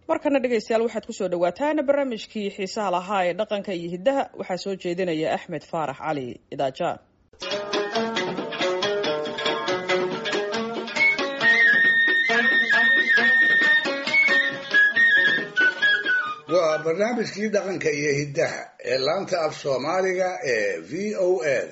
markana dhegaystayaal waxaad kusoo dhawaataan barnaamijkii xiisaha lahaa ee dhaqanka iyo hiddaha waxaa soo jeedinaya axmed faarax cali idaaja waa barnaamijkii dhaqanka iyo hiddaha ee laanta af soomaaliga ee v o eda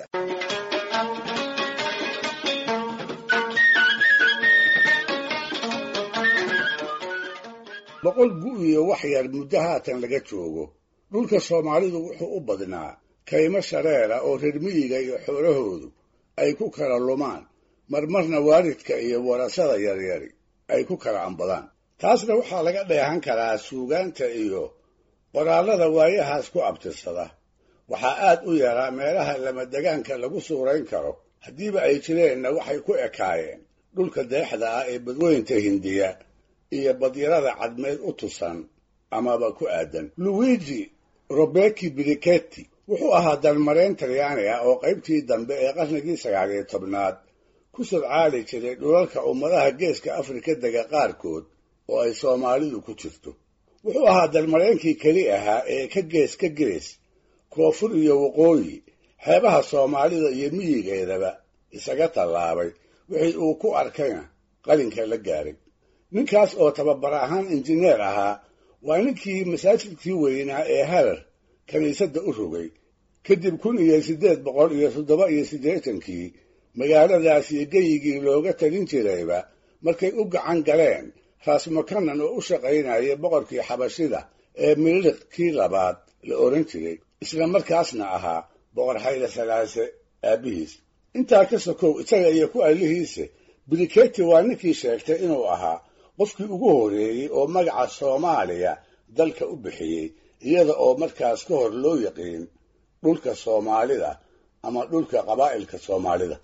boqol gu iyo wax yar muddo haatan laga joogo dhulka soomaalidu wuxuu u badnaa kaymo shareera oo reer miyiga iyo xoolahoodu ay ku kala lumaan marmarna waalidka iyo warasada yaryari ay ku kala ambadaan taasna waxaa laga dheehan karaa suugaanta iyo qoraallada waayahaas ku abtirsada waxaa aad u yaraa meelaha lamadegaanka lagu suurayn karo haddiiba ay jireenna waxay ku ekaayeen dhulka deexda ah ee badweynta hindiya iyo badyarada cadmeed u tusan amaba ku aadan luigi robeki briketti wuxuu ahaa dalmareen talyaani ah oo qaybtii dambe ee qarnigii sagaal iyo tobnaad ku sodcaali jiray dhulalka ummadaha geeska afrika dega qaarkood oo ay soomaalidu ku jirto wuxuu ahaa dalmareenkii keli ahaa ee ka gees ka gees koonfur iyo waqooyi xeebaha soomaalida iyo miyigeedaba isaga tallaabay wixii uu ku arkayna qalinka la gaaray ninkaas oo tababar ahaan injineer ahaa waa ninkii masaajidkii weynaa ee harar kiniisadda u rogay kadib kun iyo siddeed boqol iyo toddoba iyo siddeetankii magaaladaas iyo geyigii looga talin jirayba markay u gacan galeen raasmakanan oo u shaqaynayay boqorkii xabashida ee miliq kii labaad la odhan jiray isla markaasna ahaa boqor xayle salaase aabbihiis intaa ka sokow isaga iyo ku allihiise briketi waa ninkii sheegtay inuu ahaa qofkii ugu horreeyey oo magaca soomaaliya dalka u bixiyey iyada oo markaas ka hor loo yaqiin dhulka soomaalida ama dhulka qabaa'ilka soomaalida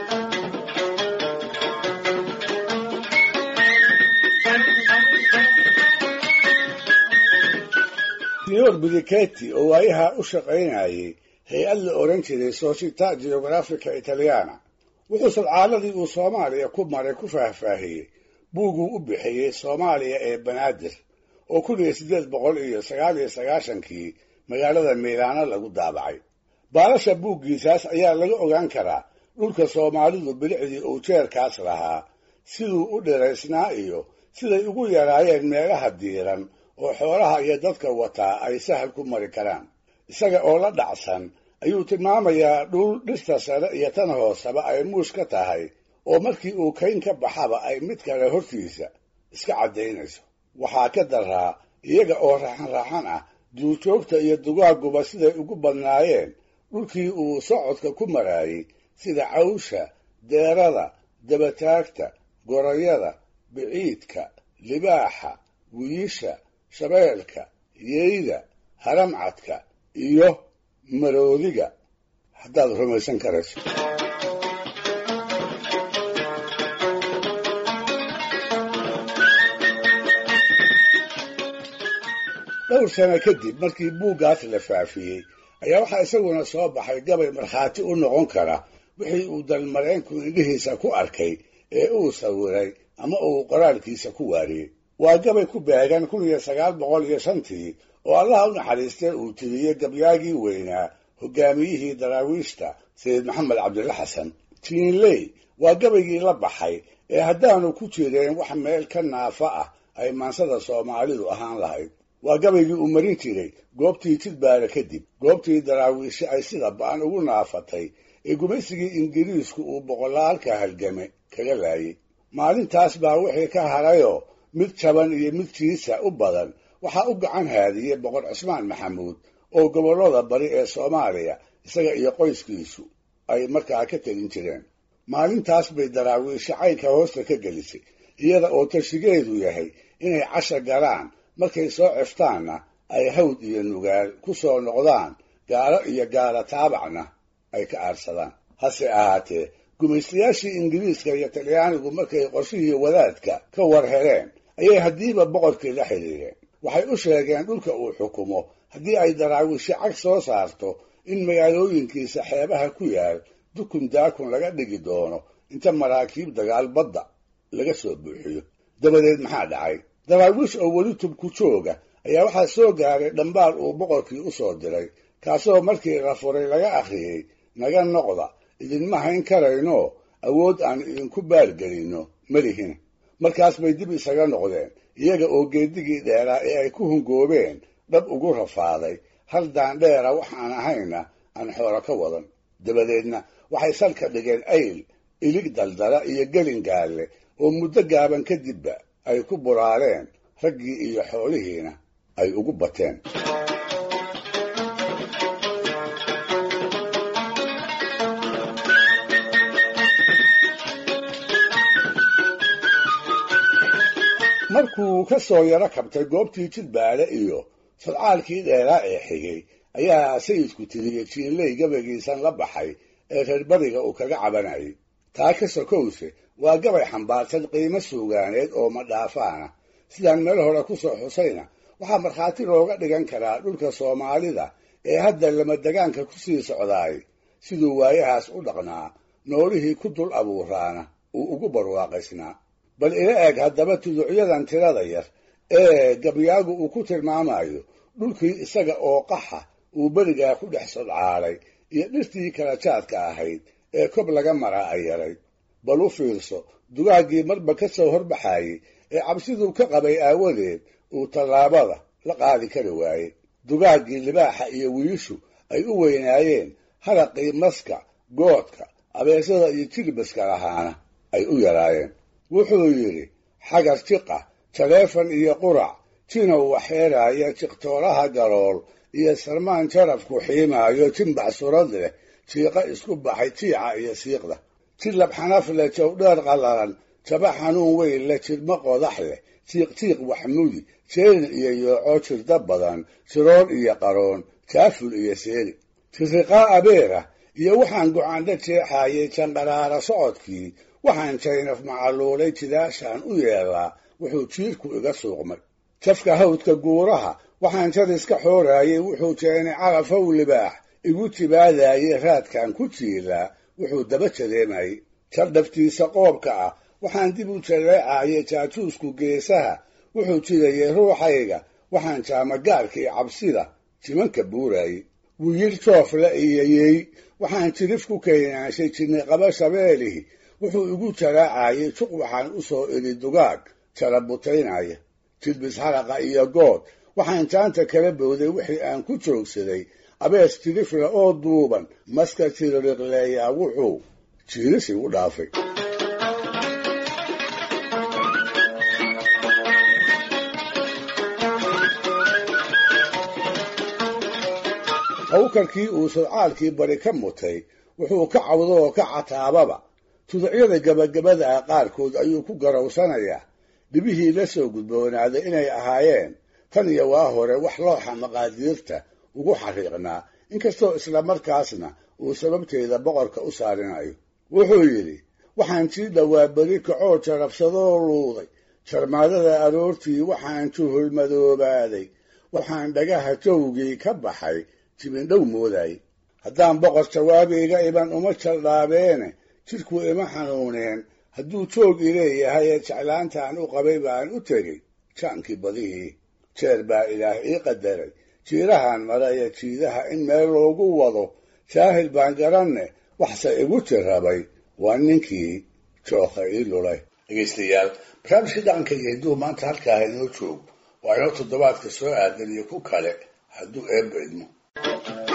signor briketi oo waayaha u shaqaynayay hay-ad la odhan jiray società geografica italiana wuxuu sadcaaladii uu soomaaliya ku maray ku faahfaahiyey buuguu u bixiyey soomaaliya ee banaadir oo kun iyo siddeed boqol iyo sagaal iyo sagaashankii magaalada miilaano lagu daabacay baalasha buuggiisaas ayaa laga ogaan karaa dhulka soomaalidu bilicdii uu jeerkaas lahaa siduu u dhiraysnaa iyo siday ugu yaraayeen meelaha diiran oo xoolaha iyo dadka wataa ay sahal ku mari karaan isaga oo la dhacsan ayuu tilmaamayaa dhul dhirta sare iyo tan hooseba ay muush ka tahay oo markii uu kayn ka baxaba ay mid kale hortiisa iska caddaynayso waxaa ka daraa iyaga oo raaxan raaxan ah duurjoogta iyo dugaaguba siday ugu badnaayeen dhulkii uu socodka ku maraayey sida cawsha deerada dabataagta gorayada biciidka libaaxa wiisha shabeelka yeyda haramcadka iyo maroodiga haddaad rumaysan karayso dhowr sano kadib markii buuggaas la faafiyey ayaa waxaa isaguna soo baxay gabay markhaati u noqon kara wixii uu dalmareenku indhihiisa ku arkay ee uu sawiray ama uu qoraalkiisa ku waariyey waa gabay ku beegan kun iyo sagaal boqol iyo shantii oo allaha u naxariistee uu tiriyey gabyaagii weynaa hogaamiyihii daraawiishta sayid maxamed cabdilla xasan tiinley waa gabaygii la baxay ee haddaanu ku jireen wax meel ka naafa ah ay maansada soomaalidu ahaan lahayd waa gabaygii uu marin jiray goobtii jidbaara kadib goobtii daraawiishe ay sida ba'an ugu naafatay ee gumaysigii ingiriisku uu boqolaalka halgame kaga laayay maalintaas baa wixii ka harayoo mid jaban iyo mid jiisa u badan waxaa u gacan haadiyey boqor cismaan maxamuud oo gobollada bari ee soomaaliya isaga iyo qoyskiisu ay markaa ka telin jireen maalintaas bay daraawiishe caynka hoosta ka gelisay iyada oo tashigeedu yahay inay casha galaan markay soo ciftaanna ay hawd iyo nugaal ku soo noqdaan gaalo iyo gaala taabacna ay ka aarsadaan hase ahaatee gumaystayaashii ingiriiska iyo talyaanigu markay qorshihii wadaadka ka war heleen ayay haddiiba boqorkii la xidhiireen waxay u sheegeen dhulka uu xukumo haddii ay daraawiishe cag soo saarto in magaalooyinkiisa xeebaha ku yaal dukun daakun laga dhigi doono inta maraakiib dagaal badda laga soo buuxiyo dabadeed maxaa dhacay daraawiish oo weli tubku jooga ayaa waxaa soo gaaray dhambaal uu boqorkii u soo diray kaasoo markii la furay laga akhriyey naga noqda idinma hayn karayno awood aan idinku baalgelinno malihin markaas bay dib isaga noqdeen iyaga oo geedigii dheeraa ee ay ku hungoobeen dhab ugu rafaaday hal daandheera waxaan ahayna aan xoolo ka wadan dabadeedna waxay salka dhigeen ayl ilig daldala iyo gelin gaalle oo muddo gaaban kadibba ay ku buraareen raggii iyo xoolihiina ay ugu bateen markuu ka soo yaro kabtay goobtii jidbaale iyo sadcaalkii dheeraa ee xigay ayaa sayidku tiriyey jiinley gabaygiisan la baxay ee reer bariga uu kaga cabanayay taa ka sokowse waa gabay xambaarsan qiimo suugaaneed oo madhaafaana sidaan meel hore ku soo xusayna waxaa markhaati looga dhigan karaa dhulka soomaalida ee hadda lamadegaanka ku sii socdaay siduu waayahaas u dhaqnaa noolihii ku dul abuuraana uu ugu barwaaqaysnaa bal ila eeg haddaba tuducyadan tirada yar ee gabyaagu uu ku tilmaamayo dhulkii isaga oo qaxa uu berigaa ku dhex sodcaalay iyo dhirtii kala jaadka ahayd ee kob laga maraa ay yarayd bal u fiirso dugaaggii marba ka soo horbaxaayey ee cabsiduu ka qabay aawadeed uu tallaabada la qaadi kari waayey dugaaggii libaaxa iyo wiishu ay u weynaayeen haraqii maska goodka abeesada iyo jilbaska lahaana ay u yaraayeen wuxuu yidhi xagar jiqa jaleefan iyo qurac jinow waxeeraaya jiqtooraha galool iyo sarmaan jarafku xiimaayo jimbac surad leh jiiqa isku baxay jiica iyo siiqda jilab xanaf leh jawdheer qallalan jaba xanuun weyn leh jirmo qodax leh jiiqjiiq waxmudi jeelin iyo yooco jirda badan jiroon iyo qaroon jaaful iyo seeli jiriqaa abeera iyo waxaan gocaandha jeexaayay janqaraara socodkii waxaan jaynaf macaluulay jidaashaan u yeelaa wuxuu jiirku iga suuqmay jafka hawdka guuraha waxaan jariska xooraayey wuxuu jeenay carafow libaax igu jibaadaayey raadkan ku jiilaa wuxuu daba jadeemayey jardhaftiisa qoobka ah waxaan dib u jaleecaayay jaajuusku geesaha wuxuu jidayey ruuxayga waxaan jaamagaarkii cabsida jimanka buuraayey wiyir joofle iyo yey waxaan jirif ku keenaanshay jinniqaba shabeelihi wuxuu igu jaraacayey juq waxaan u soo idhi dugaag jarabutaynaya jilbis haraqa iyo good waxaan jaanta kala bowday wixii aan ku joogsaday abees jirifle oo duuban maska jiririqleeyaa wuxuu jiiris igu dhaafay hawkarkii uu sodcaalkii bari ka mutay wuxuu ka cawdo oo ka cataababa tuducyada gabagabada ah qaarkood ayuu ku garowsanayaa dhibihii la soo gudboonaaday inay ahaayeen tan iyo waa hore wax looxa maqaadiirta ugu xariiqnaa inkastoo islamarkaasna uu sababteeda boqorka u saarinayo wuxuu yidhi waxaan sii dhowaa beri kacoo jarabsadoo luuday jarmaadada aroortii waxaan juhulmadoobaaday waxaan dhagaha jawgii ka baxay jibindhow moodaay haddaan boqor jawaabiga iban uma jaldhaabeene jidhku ima xanuuneen hadduu joog i leeyahay ee jeclaantaan u qabay baan u tegey jaankii badihii jeer baa ilaah ii qadaray jiirahan mara iyo jiidaha in meel loogu wado jaahil baan garanne waxse igu jirrabay waa ninkii jookha ii lulay dhegeystayaal barnaamijkii dhaqanka iyo hidduu maanta halkaaha inoo joog waa inoo toddobaadka soo aadan iyo ku kale hadduu eebba idmo